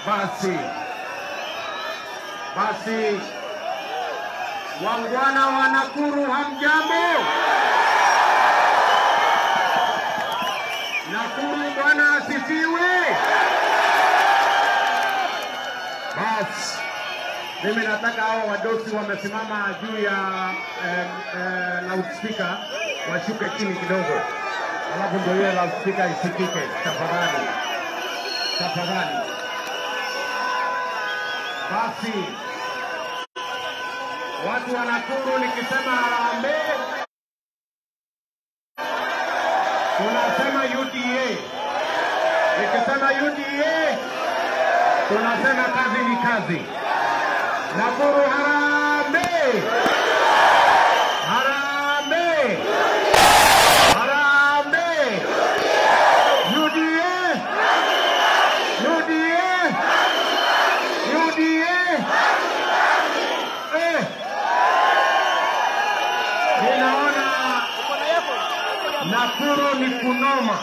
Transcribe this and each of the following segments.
Basi basi, wangwana wa Nakuru, hamjambo? Nakuru, Bwana asifiwe. Basi mimi nataka hao wadosi wamesimama juu ya eh, eh, loudspeaker washuke chini kidogo, alafu ndio hiyo loudspeaker isikike. Tafadhali, tafadhali. Basi watu wa Nakuru, nikisema harambee tunasema UDA, nikisema UDA tunasema kazi ni kazi. Nakuru harambee, harambee, harambee, UDA, UDA, UDA. Eh, ninaona Nakuru ni kunoma.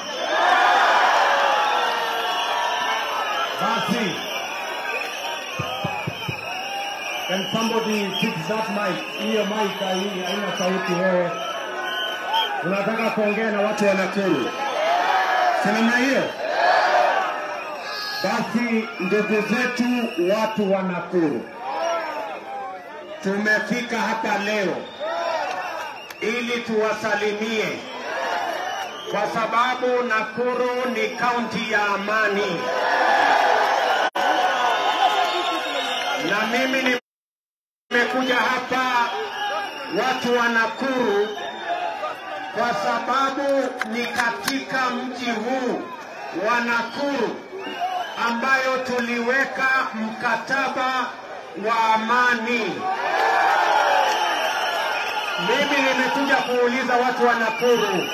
Basi, can somebody fix that mic? Hiyo mic hai- haina sauti wewe. Unataka kuongea na watu wa Nakuru. Sinema hiyo. Basi ndugu zetu watu wa Nakuru, tumefika hapa leo ili tuwasalimie kwa sababu Nakuru ni kaunti ya amani, na mimi nimekuja hapa watu wa Nakuru kwa sababu ni katika mji huu wa Nakuru ambayo tuliweka mkataba wa amani. Mimi nimekuja kuuliza watu wa Nakuru.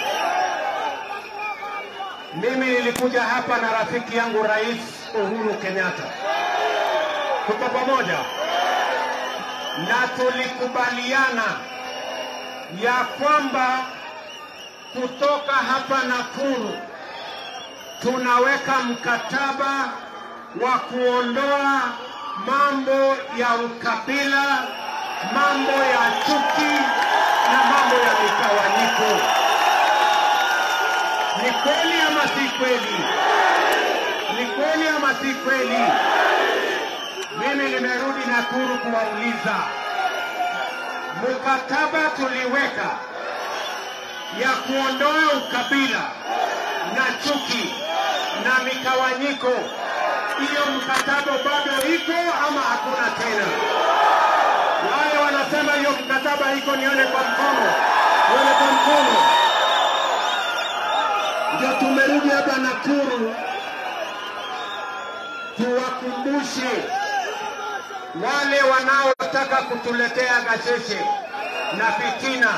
Mimi nilikuja hapa na rafiki yangu Rais Uhuru Kenyatta, tuko pamoja na tulikubaliana ya kwamba kutoka hapa Nakuru tunaweka mkataba wa kuondoa mambo ya ukabila, mambo ya chuki na mambo ya mitawanyiko. Ni kweli ama si kweli? Ni kweli ama si kweli? Mimi nimerudi Nakuru kuwauliza, mkataba tuliweka ya kuondoa ukabila na chuki na mikawanyiko, hiyo mkataba bado iko ama hakuna tena? Wale wanasema hiyo mkataba iko, nione kwa mkono, nione kwa mkono. Ndio tumerudi hapa Nakuru tuwakumbushe wale wanaotaka kutuletea gasheshe na fitina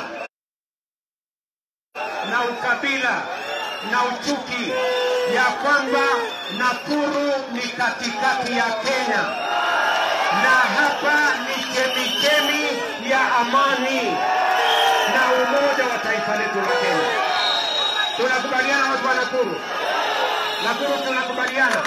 na ukabila na uchuki ya kwamba Nakuru ni katikati ya Kenya na hapa ni chemichemi ya amani na umoja wa taifa letu la Kenya. Tunakubaliana watu wa Nakuru? Nakuru tunakubaliana.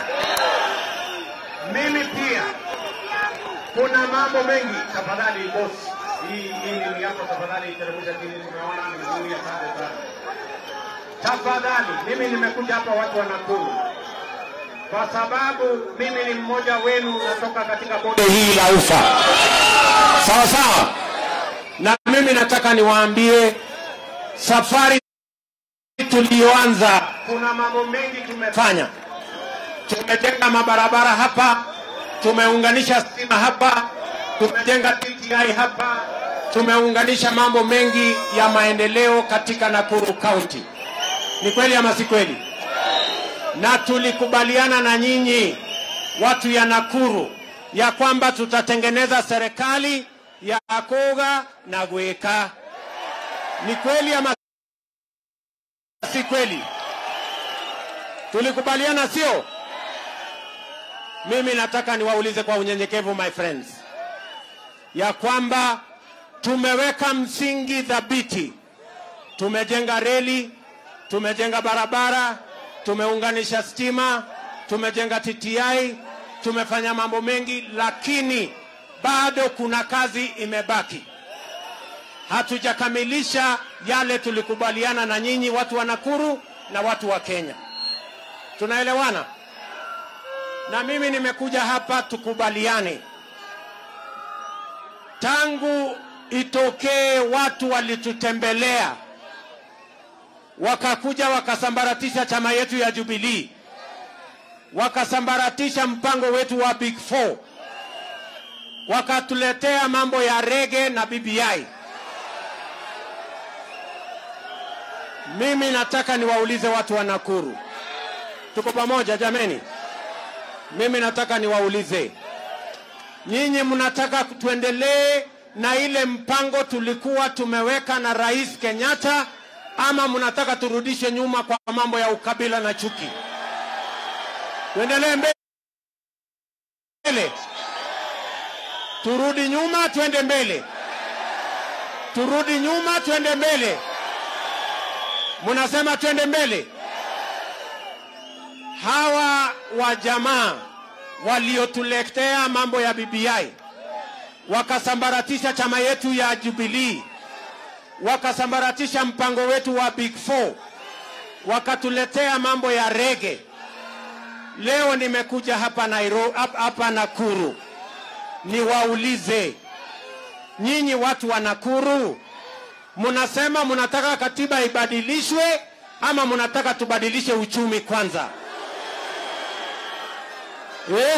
Mimi pia kuna mambo mengi. Tafadhali boss, hii hii ni yako, tafadhali teremsha chini, nimeona ni nzuri, asante sana. Tafadhali, mimi nimekuja hapa watu wa Nakuru kwa sababu mimi ni mmoja wenu, natoka katika bonde hii la Ufa, sawa sawa, na mimi nataka niwaambie safari tuliyoanza, kuna mambo mengi tumefanya. Tumejenga mabarabara hapa, tumeunganisha stima hapa, tumejenga TTI hapa, tumeunganisha mambo mengi ya maendeleo katika Nakuru County. Ni kweli ama si kweli? Na tulikubaliana na nyinyi watu ya Nakuru ya kwamba tutatengeneza serikali ya koga na gweka. Ni kweli ama si kweli? Tulikubaliana, sio? Mimi nataka niwaulize kwa unyenyekevu, my friends, ya kwamba tumeweka msingi thabiti. Tumejenga reli, tumejenga barabara, tumeunganisha stima, tumejenga TTI, tumefanya mambo mengi, lakini bado kuna kazi imebaki. Hatujakamilisha yale tulikubaliana na nyinyi watu wa Nakuru na watu wa Kenya. Tunaelewana? Na mimi nimekuja hapa tukubaliane. Tangu itokee watu walitutembelea wakakuja wakasambaratisha chama yetu ya Jubilee, wakasambaratisha mpango wetu wa Big Four, wakatuletea mambo ya rege na BBI. Mimi nataka niwaulize watu wa Nakuru, tuko pamoja jameni? Mimi nataka niwaulize nyinyi, mnataka tuendelee na ile mpango tulikuwa tumeweka na Rais Kenyatta ama mnataka turudishe nyuma kwa mambo ya ukabila na chuki? Tuendelee mbele, turudi nyuma, twende mbele, turudi nyuma, twende mbele. Mnasema twende mbele. Hawa wa jamaa waliotuletea mambo ya BBI wakasambaratisha chama yetu ya Jubilee, wakasambaratisha mpango wetu wa Big Four, wakatuletea mambo ya rege. Leo nimekuja hapa Nairobi, hapa Nakuru niwaulize nyinyi watu wa Nakuru, mnasema mnataka katiba ibadilishwe ama mnataka tubadilishe uchumi kwanza eh?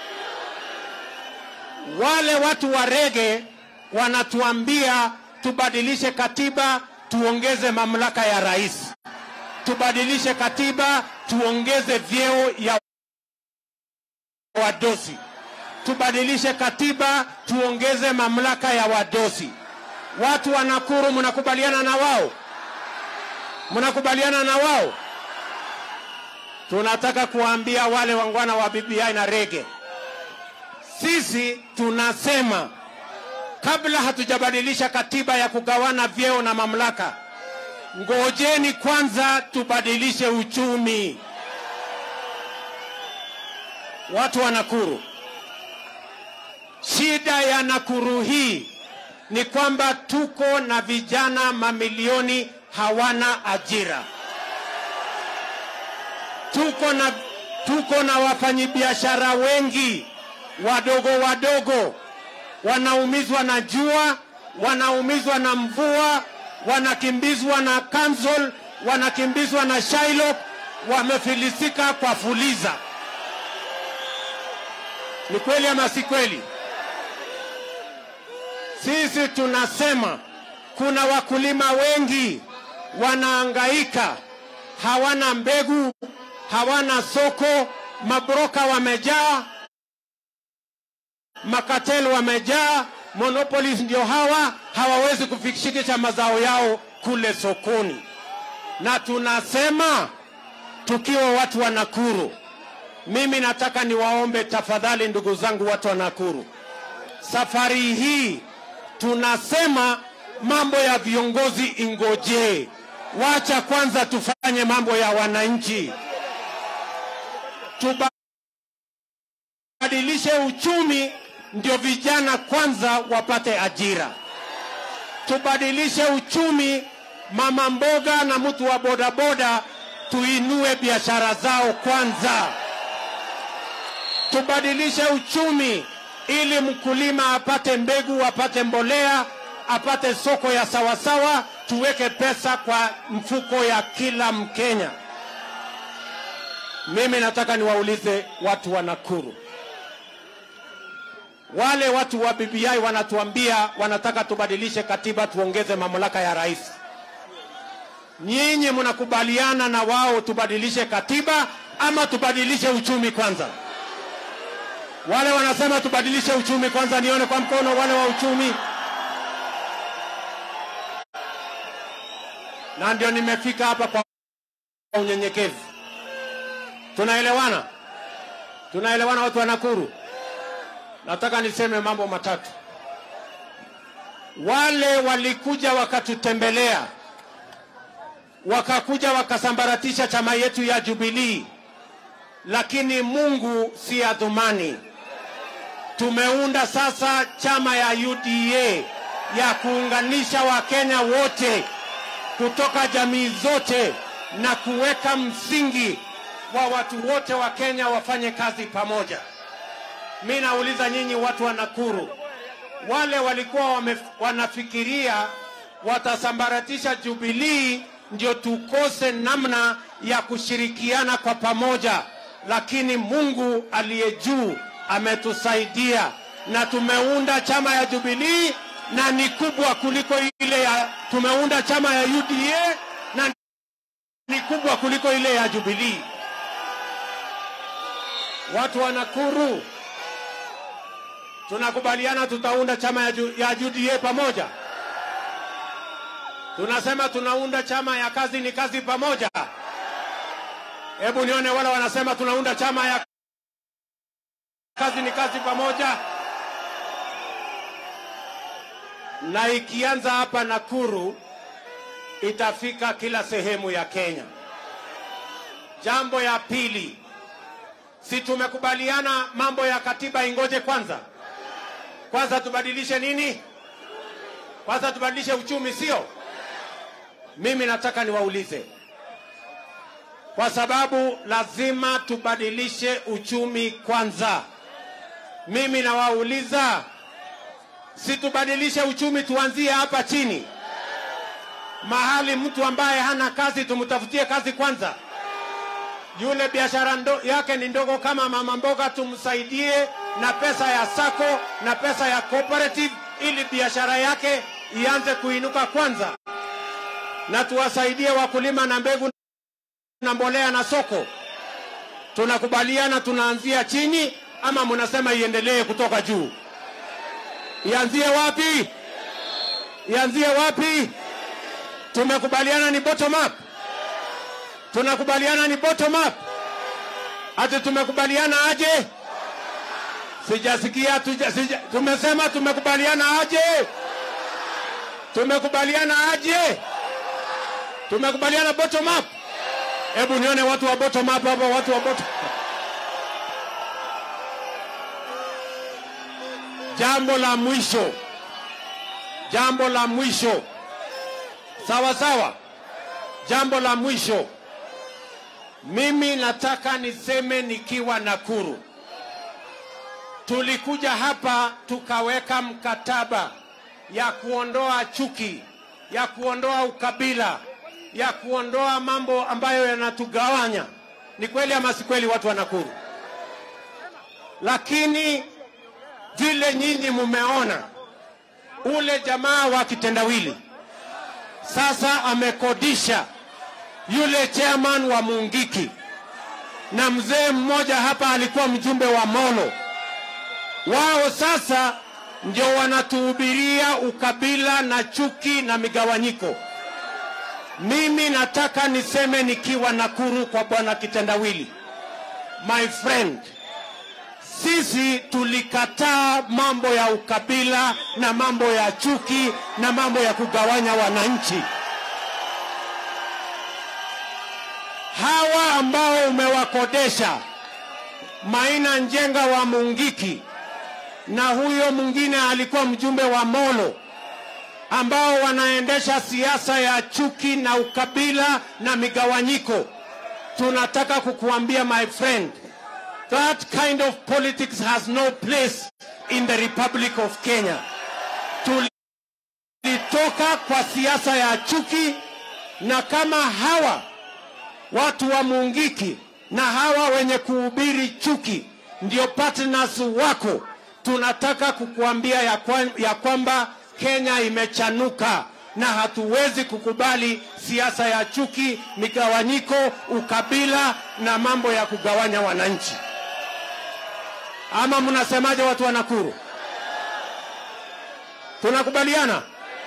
Wale watu wa rege wanatuambia tubadilishe katiba, tuongeze mamlaka ya rais, tubadilishe katiba, tuongeze vyeo ya wadosi, tubadilishe katiba, tuongeze mamlaka ya wadosi. Watu wa Nakuru, mnakubaliana na wao? Mnakubaliana na wao? Tunataka kuwaambia wale wangwana wa BBI na rege, sisi tunasema kabla hatujabadilisha katiba ya kugawana vyeo na mamlaka, ngojeni kwanza tubadilishe uchumi. Watu wa Nakuru, shida ya Nakuru hii ni kwamba tuko na vijana mamilioni hawana ajira. Tuko na, tuko na wafanyabiashara wengi wadogo wadogo wanaumizwa na jua, wanaumizwa na mvua, wanakimbizwa na Kansol, wanakimbizwa na Shylock, wamefilisika kwa Fuliza. Ni kweli ama si kweli? Sisi tunasema kuna wakulima wengi wanaangaika, hawana mbegu, hawana soko, mabroka wamejaa, makateli wamejaa, monopolies ndio hawa, hawawezi kufikisha mazao yao kule sokoni. Na tunasema tukiwa watu wa Nakuru, mimi nataka niwaombe tafadhali, ndugu zangu watu wa Nakuru, safari hii tunasema mambo ya viongozi ingojee, wacha kwanza tufanye mambo ya wananchi, tubadilishe uchumi, ndio vijana kwanza wapate ajira. Tubadilishe uchumi, mama mboga na mtu wa bodaboda tuinue biashara zao kwanza. Tubadilishe uchumi ili mkulima apate mbegu, apate mbolea, apate soko ya sawasawa, tuweke pesa kwa mfuko ya kila Mkenya. Mimi nataka niwaulize watu wa Nakuru, wale watu wa BBI wanatuambia wanataka tubadilishe katiba, tuongeze mamlaka ya rais. Nyinyi mnakubaliana na wao tubadilishe katiba ama tubadilishe uchumi kwanza? Wale wanasema tubadilishe uchumi kwanza, nione kwa mkono wale wa uchumi. Na ndio nimefika hapa kwa unyenyekevu. Tunaelewana? Tunaelewana watu wa Nakuru? Nataka niseme mambo matatu. Wale walikuja wakatutembelea, wakakuja wakasambaratisha chama yetu ya Jubilee, lakini Mungu si adhumani. Tumeunda sasa chama ya UDA ya kuunganisha Wakenya wote kutoka jamii zote na kuweka msingi wa watu wote wa Kenya wafanye kazi pamoja. Mi nauliza nyinyi watu wa Nakuru, wale walikuwa wame, wanafikiria watasambaratisha Jubilii ndio tukose namna ya kushirikiana kwa pamoja, lakini Mungu aliye juu ametusaidia na tumeunda chama ya Jubilii na ni kubwa kuliko ile ya tumeunda chama ya UDA na ni kubwa kuliko ile ya Jubilii. Watu wa Nakuru, tunakubaliana tutaunda chama ya, Ju- ya UDA pamoja. Tunasema tunaunda chama ya kazi ni kazi pamoja. Hebu nione wale wanasema tunaunda chama ya kazi ni kazi pamoja. Na ikianza hapa Nakuru itafika kila sehemu ya Kenya. Jambo ya pili, si tumekubaliana mambo ya katiba ingoje kwanza? Kwanza tubadilishe nini? Kwanza tubadilishe uchumi, sio? Mimi nataka niwaulize, kwa sababu lazima tubadilishe uchumi kwanza. Mimi nawauliza, si tubadilishe uchumi, tuanzie hapa chini, mahali mtu ambaye hana kazi tumtafutie kazi kwanza. Yule biashara ndo, yake ni ndogo kama mama mboga, tumsaidie na pesa ya sako na pesa ya cooperative, ili biashara yake ianze kuinuka kwanza, na tuwasaidie wakulima na mbegu na mbolea na soko. Tunakubaliana tunaanzia chini, ama mnasema iendelee kutoka juu? Ianzie wapi? Ianzie wapi? Tumekubaliana ni bottom up. Tunakubaliana ni bottom up. Ati tumekubaliana aje? Sijasikia tuja, sija, tumesema tumekubaliana aje? Tumekubaliana aje? Tumekubaliana bottom up. Hebu nione watu wa bottom up hapa, watu wa bottom. Jambo la mwisho, jambo la mwisho, sawa sawa. Jambo la mwisho, mimi nataka niseme nikiwa Nakuru, tulikuja hapa tukaweka mkataba ya kuondoa chuki, ya kuondoa ukabila, ya kuondoa mambo ambayo yanatugawanya. Ni kweli ama si kweli, watu wa Nakuru? Lakini vile nyinyi mumeona, ule jamaa wa kitendawili sasa amekodisha yule chairman wa Mungiki, na mzee mmoja hapa alikuwa mjumbe wa Molo. Wao sasa ndio wanatuhubiria ukabila na chuki na migawanyiko. Mimi nataka niseme nikiwa Nakuru kwa bwana kitendawili, my friend, sisi tulikataa mambo ya ukabila na mambo ya chuki na mambo ya kugawanya wananchi. Hawa ambao umewakodesha Maina Njenga wa Mungiki na huyo mwingine alikuwa mjumbe wa Molo, ambao wanaendesha siasa ya chuki na ukabila na migawanyiko, tunataka kukuambia my friend, that kind of politics has no place in the Republic of Kenya. Tulitoka kwa siasa ya chuki, na kama hawa watu wa Mungiki na hawa wenye kuhubiri chuki ndio partners wako, tunataka kukuambia ya, kwa, ya kwamba Kenya imechanuka na hatuwezi kukubali siasa ya chuki, migawanyiko, ukabila na mambo ya kugawanya wananchi. Ama mnasemaje, watu wa Nakuru? Tunakubaliana?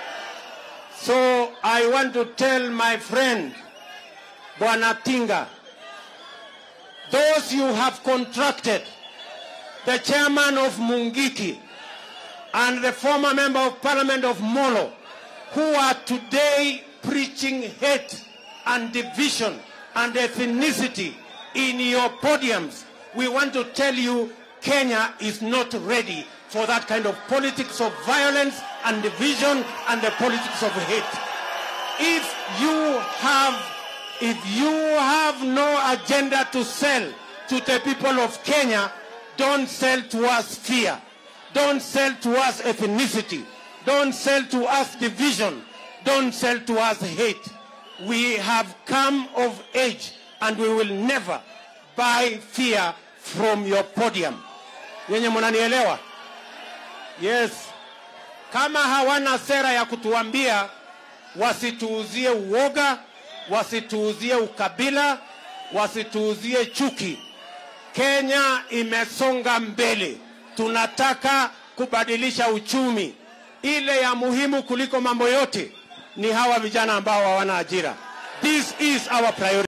So I want to tell my friend Bwana Tinga, those you have contracted, the chairman of Mungiki and the former member of parliament of Molo, who are today preaching hate and division and ethnicity in your podiums, we want to tell you Kenya is not ready for that kind of politics of violence and division and the politics of hate. If you have, if you have no agenda to sell to the people of Kenya, don't sell to us fear. Don't sell to us ethnicity. Don't sell to us division. Don't sell to us hate. We have come of age and we will never buy fear from your podium. Yenye mnanielewa? Yes. Kama hawana sera ya kutuambia wasituuzie uoga, wasituuzie ukabila, wasituuzie chuki. Kenya imesonga mbele, tunataka kubadilisha uchumi. Ile ya muhimu kuliko mambo yote ni hawa vijana ambao hawana ajira. This is our priority.